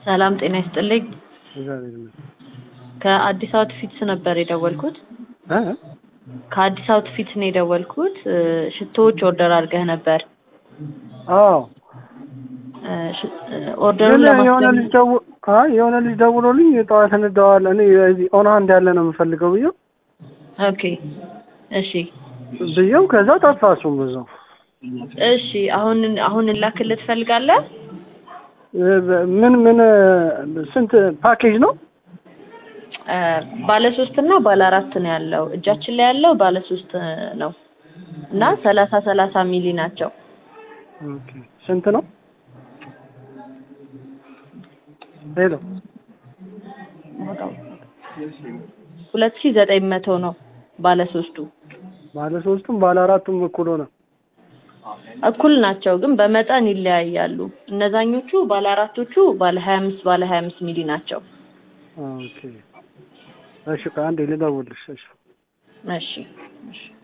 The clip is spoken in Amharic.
ሰላም ጤና ይስጥልኝ። እግዚአብሔር ይመስገን። ከአዲስ አውትፊትስ ነበር የደወልኩት። እ? ከአዲስ አውትፊትስ ነው የደወልኩት። እ፣ ሽቶዎች ኦርደር አድርገህ ነበር። አዎ እ፣ ሽ- እ፣ ኦርደሩን ግን የሆነ ለማስለም ልጅ ደው አይ የሆነ ልጅ ደውሎልኝ ጠዋት እንደዋል እኔ እዚህ ኦን ሃንድ ያለ ነው የምፈልገው ብዬው ኦኬ፣ እሺ፣ ብዬው ከዛ ጠፋ እሱም በዛው እሺ። አሁን አሁን ላክልህ ትፈልጋለህ? እ፣ ምን ምን ስንት ፓኬጅ ነው? እ፣ ባለ ሶስት እና ባለ አራት ነው ያለው። እጃችን ላይ ያለው ባለ ሶስት ነው እና ሰላሳ ሰላሳ ሚሊ ናቸው። ኦኬ ስንት ነው? ሄሎ ሁለት ሺህ ዘጠኝ መቶ ነው ባለ ሶስቱ። ባለ ሶስቱም ባለ አራቱም እኩል ሆነ። እኩል ናቸው ግን በመጠን ይለያያሉ። እነዛኞቹ ባለ አራቶቹ ባለ ሀያ አምስት ባለ ሀያ አምስት ሚሊ ናቸው። ኦኬ እሺ፣ ከአንዴ ልደውልልሽ። እሺ እሺ እሺ